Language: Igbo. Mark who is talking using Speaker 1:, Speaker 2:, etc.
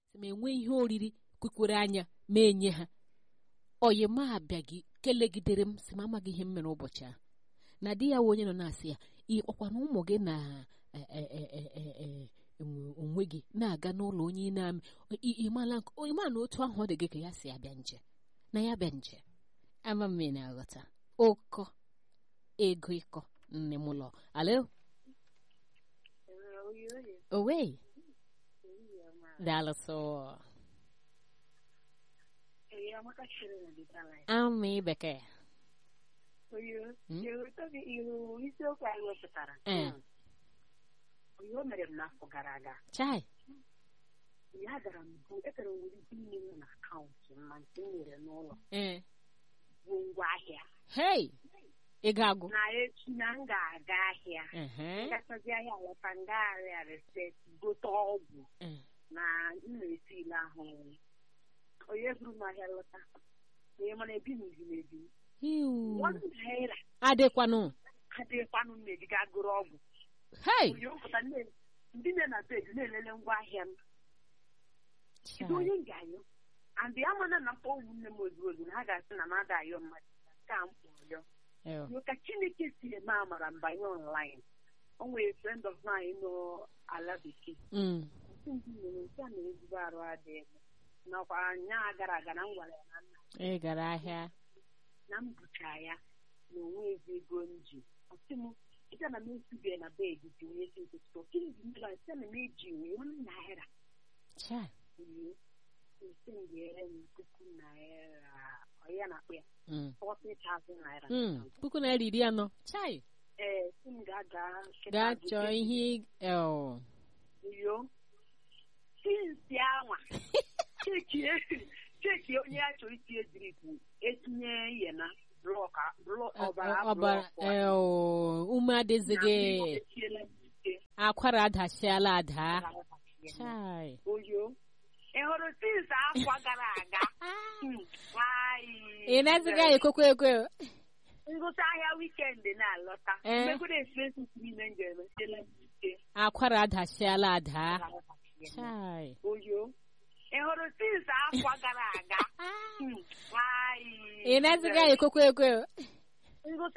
Speaker 1: si ma enwe ihe oriri kwukwere anya ma enye ha oyi ma abịaghị kelegidere m si m amaghị ihe m mere ụbọchị ahụ na di ya wụ onye nọ na-asị ya ịkpọkwana ụmụ gị na onwe gị na-aga n'ụlọ onye ị na-amị ịma na otu ahụ ọ dị gị ka ya si abịa nje na ya bịa nje ama m na-aghọta ụkọ ego ịkọ nne m ụlọ alo owe daalụsọ amị bekee
Speaker 2: isiokwu anyị wepụtara
Speaker 1: ee
Speaker 2: ihe o mere m n'afọ gara aga
Speaker 1: chai
Speaker 2: ya gara m bụ ekere nwere ike inye m na akaụntụ m ma nke m nwere n'ụlọ
Speaker 1: ee
Speaker 2: bụ ngwa ahịa
Speaker 1: hei ị ga-agụ
Speaker 2: na echi na m ga-aga ahịa
Speaker 1: ehe
Speaker 2: gachazi ahịa lọta ngagharịa reset gote ọgwụ
Speaker 1: ee
Speaker 2: na m na-esi ile ahụ onye buru m ahịa lọta onye mana ebi m izi na-ebi
Speaker 1: iwu
Speaker 2: one naira
Speaker 1: adịkwanụ
Speaker 2: adịghịkwanụ m na-ejiga gụrụ ọgwụ
Speaker 1: hei
Speaker 2: onye ụpụta nne- ndị nne na bed na-elele ngwa ahịa m kedu
Speaker 1: chai
Speaker 2: onye m ga-ayọ andị amana na mkpọ ụmụnne m ozugbo ozugbo na ha ga-asị na m ada ayọ mmadụ ka m kpọrọ yọ
Speaker 1: ew,
Speaker 2: Yo ka chineke si eme amara mbanye online o nwere friend of mine nọ ala bekee
Speaker 1: mm,
Speaker 2: Nsị ndị mere nke a mere ezigbo arụ adịghị m nakwa nya gara aga na m gwara ya na nna
Speaker 1: ị gara ahịa
Speaker 2: na m bucha ya na onwe ezi ego m ji ọsị m ịga na m esubie na bed ji onye si nkụtụ okiri dị mmiri sị na m eji wee one naira
Speaker 1: chai
Speaker 2: ihe esi m ga-ere m puku naira ọ ya na-akpụ ya
Speaker 1: mm,
Speaker 2: 40,000 naira
Speaker 1: mm, puku naira iri anọ chai
Speaker 2: ee si m ga-aga
Speaker 1: gaa chọọ ihe ew,
Speaker 2: iyo sinsi anwa cheki cheki onye ya chọrọ itinye drip etinye ihe na blọk blọk ọbara
Speaker 1: ọbara
Speaker 2: blọk
Speaker 1: ew, ume adịzighị
Speaker 2: etiela m ike
Speaker 1: akwara adasiala ada chai
Speaker 2: oyo ị hụrụ sinsi afọ gara aga Hmm, nwanyị.
Speaker 1: ị na-ezighị anyị kwekwe ekwe
Speaker 2: ngụta ahịa wikendi na-alọta
Speaker 1: Eh.
Speaker 2: mmegodo esemokwu n'ime njem etiela m ike
Speaker 1: akwara adasiala ada chai
Speaker 2: oyo ị hụrụ sinsi afọ gara aga Hmm, nwanyị.
Speaker 1: ị na-ezighị anyị kwekwe ekwe
Speaker 2: ngụta